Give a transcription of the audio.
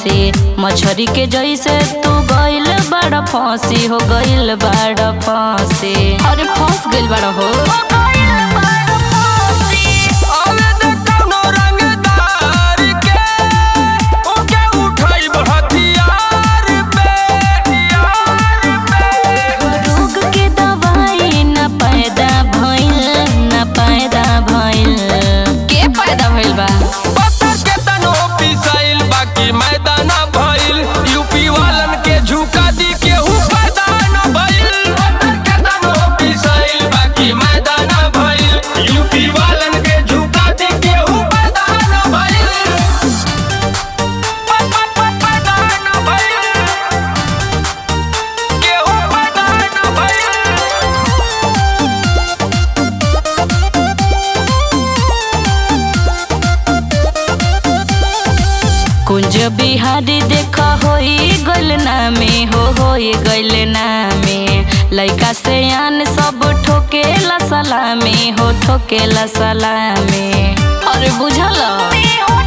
फंसी मछरी के जैसे तू गइल बड़ फंसी हो गइल बड़ फंसी अरे फंस गइल बड़ हो अरे देख कौनो रंगदार के, ओके उठाइब हथियार पे, हथियार पे। रोग के दवाई न पैदा भइल न पैदा भइल के पैदा भइल बा पत्थर के तनो पिसाइल, बाकी मैदान भइल यूपी वालन के झुका दी केहू पैदा न भइल पत्थर के तनो पिसाइल, बाकी मैदान भइल यूपी वालन के झुका दी केहू पैदा न भइल प- प- प- पैदा न भइल केहू पैदा न भइल कुंज बिहारी देखा होई गइल नामे हो होई गइल नामे लइका से आन सब ठोकेला सलामे हो ठोकेला सलामे अरे बुझल